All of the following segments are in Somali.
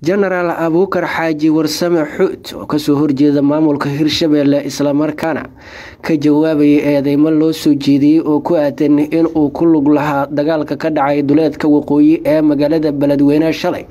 jenaraal abuukar xaaji warsame xuud oo kasoo horjeeda maamulka hirshabeelle islamarkaana ka jawaabayay eedeymo loo soo jeediyey oo ku aadan in uu ku lug lahaa dagaalka ka dhacay duleedka waqooyi ee magaalada beledweyne shalay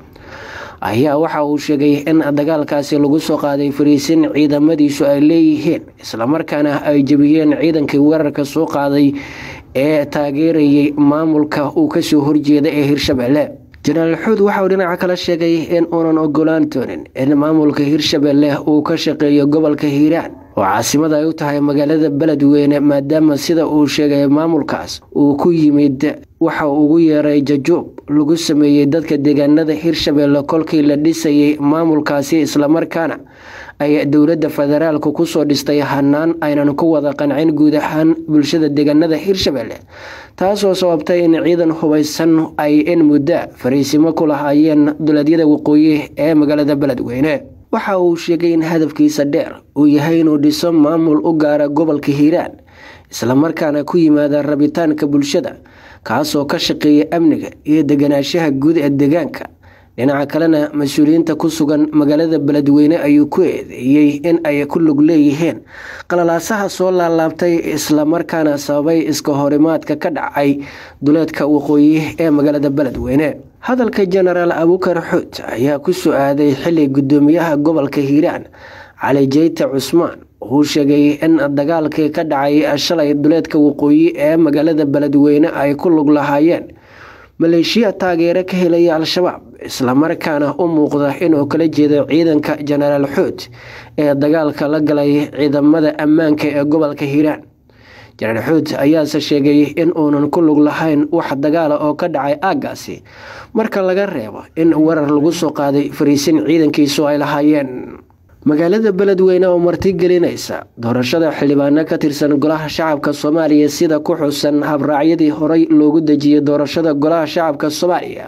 ayaa waxa uu sheegay in dagaalkaasi lagu soo qaaday fariisin ciidamadiisu ay leeyihiin islamarkaana ay jebiyeen ciidankii weerarka soo qaaday ee taageerayay maamulka uu kasoo horjeeda ee hirshabeelle jenaraal xuud waxauu dhinaca kale sheegay in uunan ogolaan doonin in maamulka hirshabeelle uu ka shaqeeyo gobolka hiiraan oo caasimada ay u tahay magaalada beledweyne maadaama sida uu sheegay maamulkaas uu ku yimid waxa ugu yeeray jajuub lagu sameeyey dadka deegaanada hirshabeelle kolkii la dhisayay maamulkaasi islamarkaana ay dowladda federaalku kusoo dhistay hanaan aynan ku wada qancin guud ahaan bulshada deegaanada hirshabeelle taasoo sababtay in ciidan hubaysan ay in muddo fariisimo ku lahaayeen duleedyada waqooyi ee magaalada beledweyne waxa uu sheegay in hadafkiisa dheer uu yahay inuu dhiso maamul u gaara gobolka hiiraan islamarkaana ku yimaada rabitaanka bulshada kaasoo ka shaqeeya amniga iyo deganaanshaha guud ee deegaanka dhinaca kalena mas-uuliyiinta ku sugan magaalada beledweyne ayuu ku eedeeyey in ay ku lug leeyihiin qalalaasaha soo laalaabtay islamarkaana sababay iska horimaadka ka dhacay duleedka waqooyi ee magaalada beledweyne hadalka jenaraal abuukar xuud ayaa ku soo aaday xili gudoomiyaha gobolka hiiraan cali jeyte cusmaan uu sheegay in dagaalkii ka dhacay shalay duleedka waqooyi ee magaalada beledweyne ay ku lug lahaayeen maleeshiya taageero ka helaya al-shabaab islamarkaana u muuqda inuu kala jeedo ciidanka jenaraal xuud ee dagaalka la galay ciidamada ammaanka ee gobolka hiiraan jenaraal xuud ayaase sheegay in uunan ku lug lahayn wax dagaala oo ka dhacay aaggaasi marka laga reebo in weerar lagu soo qaaday fariisin ciidankiisu ay lahaayeen magaalada beledweyne oo martigelinaysa doorashada xildhibaano ka tirsan golaha shacabka soomaaliya sida ku xusan habraacyadii horey loogu dejiyey doorashada golaha shacabka soomaaliya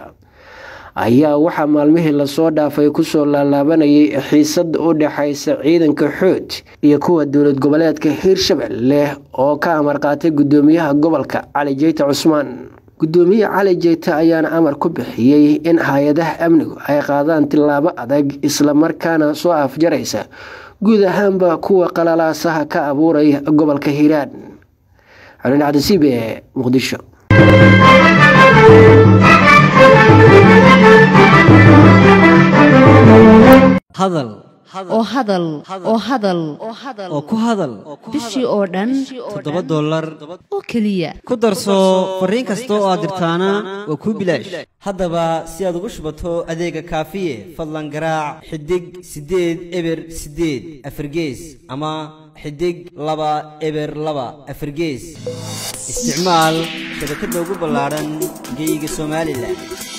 ayaa waxaa maalmihii lasoo dhaafay kusoo laalaabanayay xiisada u dhexaysa ciidanka xood iyo kuwa dowlad goboleedka hiirshabelle oo ka amar qaatay gudoomiyaha gobolka cali jeyte cusmaan gudoomiye cali jeyte ayaana amar ku bixiyey in hay-adaha amnigu ay qaadaan tillaabo adag islamarkaana soo afjaraysa guud ahaanba kuwa qalalaasaha ka abuuraya gobolka hiiraan xulin cabdisiib ee muqdisho hadal oo hadal oo hadal oo ku hadal bishii oo dhan toddoba dollar oo keliya ku darso fariin kasta oo aad dirtaana waa kuu bilaash haddaba si aad ugu shubato adeega kaafiye fadlan garaac xidig siddeed eber siddeed afargees ama xidig laba eber laba afargees isticmaal shabakadda ugu ballaadhan geyga somalilan